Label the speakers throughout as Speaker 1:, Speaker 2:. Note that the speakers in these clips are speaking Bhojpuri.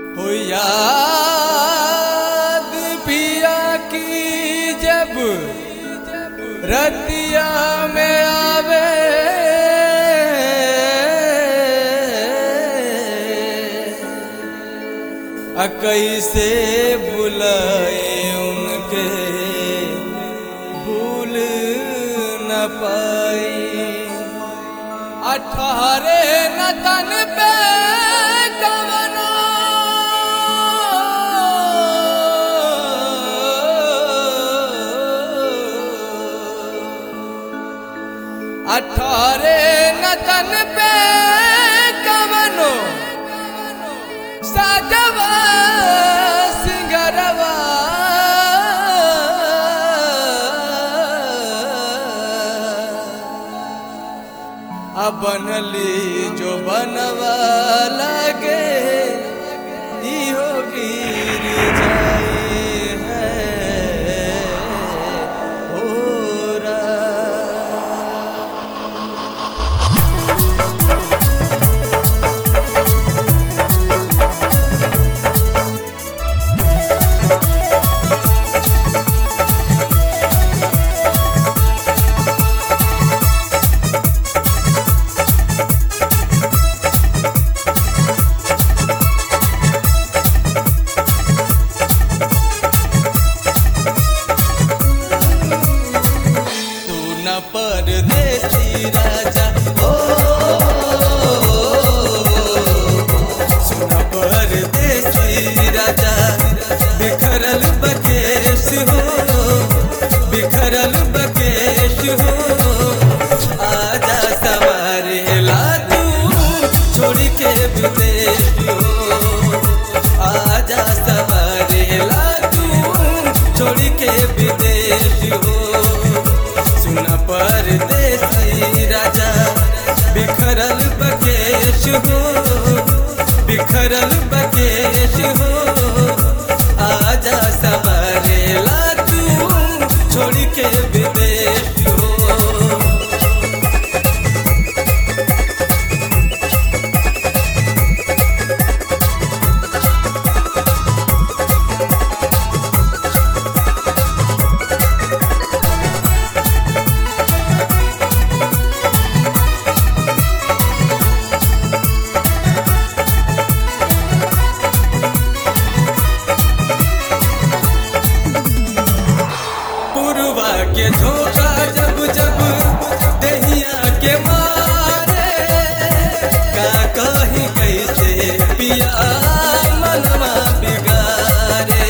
Speaker 1: हो याद पिया की जब रतिया में आवे आ कैसे बुलाए उनके भूल न पाई अठारे न तन पे कवनो अठारे न तन पे कवनो साजवा सिंगरवा अब बनली जो बनवा लगे इहो गिर जाए है होरा तू न परदेसी राजा ओ सुन परदेसी राजा बिखरल बकेश हो बिखरल बकेश हो आजा सवारे ला तू छोड़ के विदेश हो आजा सवारे ला तू छोड़ के विदेश हो सुन परदेसी राजा बिखरल बकेश हो बिखरल बकेश हो आजा सवारे ला तू छोड़ के विदेश हो पुरवा के झोंका जब जब दहिया के मारे का कही कैसे पिया मनवा बिगारे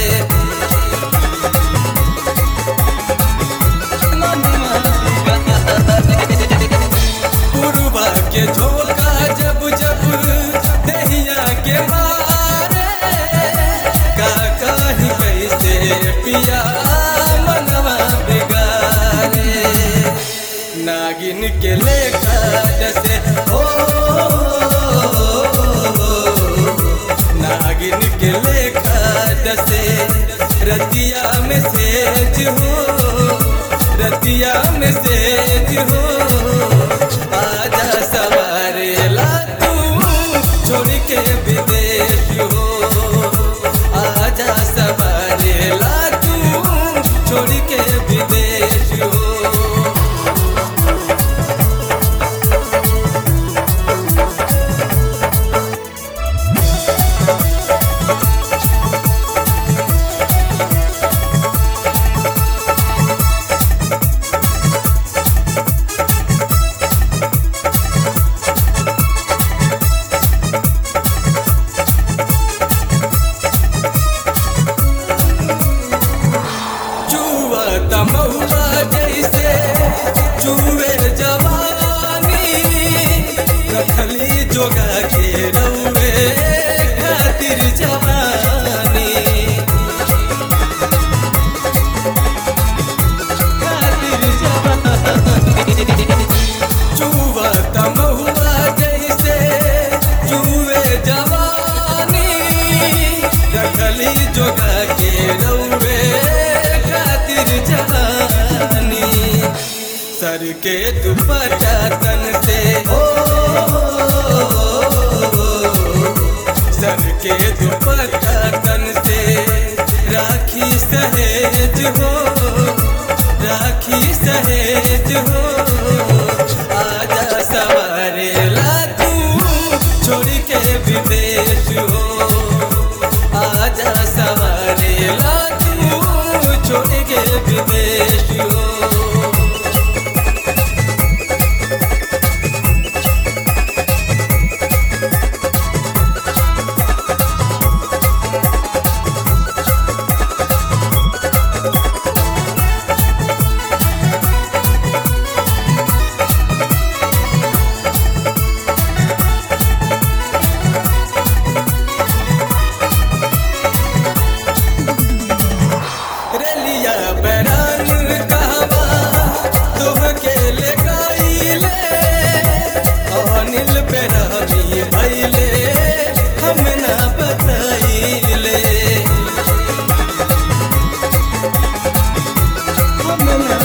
Speaker 1: मनवा बिगारे। पुरवा के झोंका जब जब दहिया के मारे का कही कैसे पिया मनवा बिगारे नागिन के लेखा जैसे हो नागिन के लेखा जैसे रतिया में सेज हो रतिया में सेज हो आजा सवारे ला तू छोड़ के विदेश हो आजा सवारे ला तू छोड़ के विदेश हो जुआ तमहुआ जैसे जुए जवानी रखली जोगा के रउए खातिर जवानी खातिर जवानी जुआ तमहुआ जैसे जुए जवानी रखली जोगा के रउए खातिर जवानी सर के दुपट्टा तन से ओ सर के दुपट्टा हो राखी सहेज हो आजा सवारे ला तू छोड़ के विदेश हो आजा सवारे ला तू छोड़ के विदेश हो रेलिया बैरान कहवा तोहके ले गईले अनिल बेरामी भैले हम ना बतैले हम ना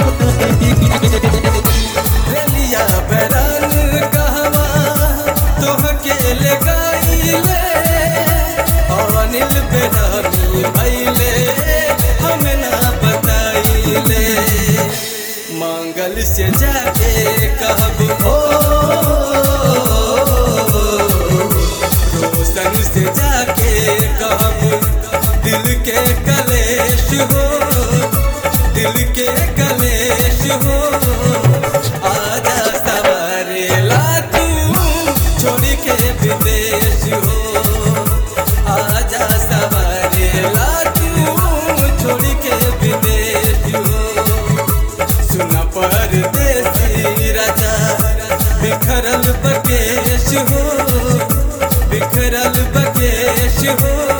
Speaker 1: रेलिया बैरान कहवा तोहके ले गईले अनिल बेरामी भैले हम ना बताइले मंगल से जाके कहब हो रोशन से जाके कहब दिल के कलेश हो दिल के कलेश हो आजा सवारे ला तू छोड़ के विदेश हो आजा सवारे ला तू छोड़ के विदेश हो सुन परदेसी राजा बिखरल बकेश हो बिखरल बकेश हो